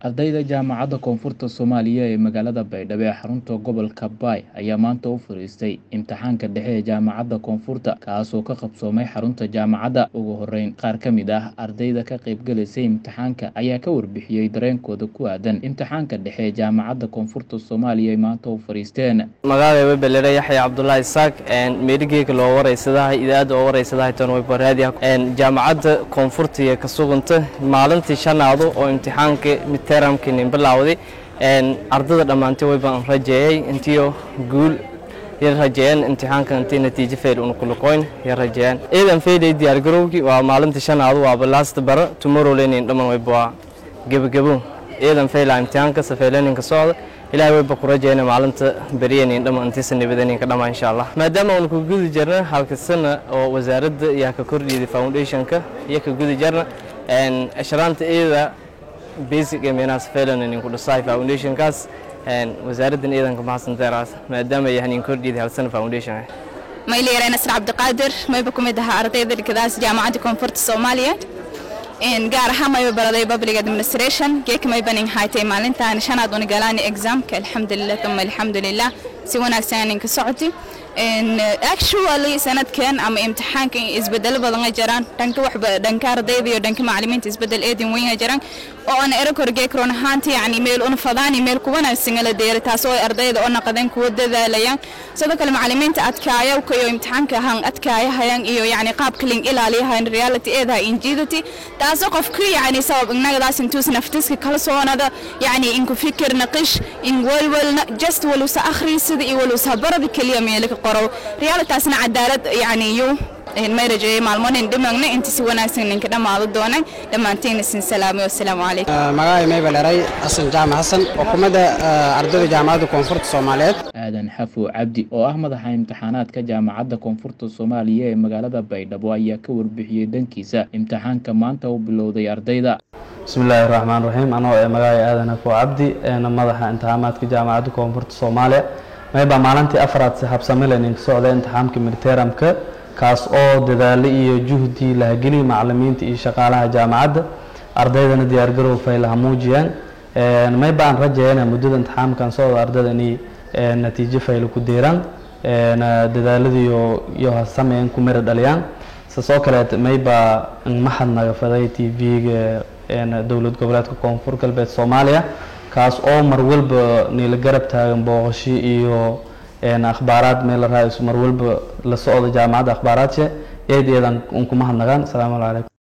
Ardayda Jaamacadda Koonfurta Soomaaliya ee magaalada Baydhabo ee xarunta gobolka Bay ayaa maanta u fariistay imtixaanka dhexe ee Jaamacadda Koonfurta kaasoo ka qabsoomay xarunta jaamacadda. Ugu horreyn, qaar ka mid ah ardayda ka qaybgalaysay imtixaanka ayaa ka warbixiyey dareenkooda ku aadan imtixaanka dhexe ee Jaamacadda Koonfurta Soomaaliya ay maanta u fariisteen. magacayga belere yaxya cabdulaahi isaaq meerigeyga loo waraysadahay idaada oo waraysadahay tan way baraadiya jaamacadda koonfurta iyo ka suganta maalintii shanaado oo imtixaanka midtermkinin bilaawday ardada dhammaantay way baan rajeeyey intiyo guul ya rajeeyeen imtixaanka intii natiijo fayl una kuluqoyn ya rajeeyeen ciidan faylay diyaar garowgii waa maalintii shanaado waaba last bara tomorrow lenin dhaman wayba waa gebagabo ciidan fayla imtixaanka safayleninka socda ilaahay wayba ku rajeyna maalinta beryanin dhama intiisa nabadeninka dhama insha allah maadaama uuna ku gudi jirna halka sana oo wasaaradda yaa ka kordhiyday foundationka iyo ka gudi jirna ashraanta iyada basic ee meenaha safaylenin ku dhisay foundationkaas wasaaraddan ciidanka maxasanteeraas maadaama yahanin kordhiyday hal sana foundation mayliyaray nasr cabdiqaadir mayba ku mid ahaa ardayda dhigadaas jaamacadda koonfurta soomaaliyeed gaar ahaan mayba baraday public administration geeka maybanin haytay maalintaan shanaad una galaani examka alxamdulilah uma alxamdulilah si wanaagsan ninka socoti actually sanadkan ama imtixaanka isbedelo badan ay jiraan dhanka waxba dhanka ardayda iyo dhanka macallimiinta isbedel eedin weyn ay jiraan oo aan era korgee karoon ahaantii yani meel una fadaani meel ku wanaagsan la deeray taasoo ay ardayda oo naqadeen kuwa dadaalayaan sidoo kale macallimiinta adkaaya iyo imtixaanka ahaan adkaayahayaan iyo yani qaabka lin ilaaliyahayan reality eedaha injidati taasoo qofku yani sabab innagadaas intuus naftiska kala soonada yani inku fikir naqish in walwalna just walusa akhri sida iyo walusa barada keliya meelka qoro realitaasna cadaalad yani yu may rajeeyay maalmonin dhimagna inta si wanaagsan ninka dhammaado doonay dhammaantiina sin salaamay wasalaamu calaykum magacay mayba dheray xasan jaamac xasan xukuumadda ardayda jaamacadda koonfurta soomaaliyeed aadan xafo cabdi oo ah madaxa imtixaanaadka jaamacadda koonfurta soomaaliya ee magaalada baydhabo ayaa ka warbixiyey dhankiisa imtixaanka maanta u bilowday ardayda bismillaahi raxmaan raxiim anoo ee magacay aadan xafo cabdi eena madaxa imtixaamaadka jaamacadda koonfurta soomaaliya mayba maalintii afraad si habsamile ninka socda imtixaamka midteramka kaas oo dadaalo iyo juhdi lahageliya macalimiinta iyo shaqaalaha jaamacadda ardaydana diyaargarow faylaha muujiyaan mayba aan rajeeyana muddada imtixaamkan socda ardayda inay natiijo fayla ku deeraan dadaaladiiyo iyo sameyn ku mira dhaliyaan sasoo kaleet mayba mahad naga faday t v-ga dowlad goboleedka koonfur galbeed soomaaliya kaas oo mar walba niila garab taagan booqashi iyo akhbaaraad meel la raaiso mar walba la socda jaamacadda akhbaaraadka eed eedan un kuma hadnagaan asalaamu calaykum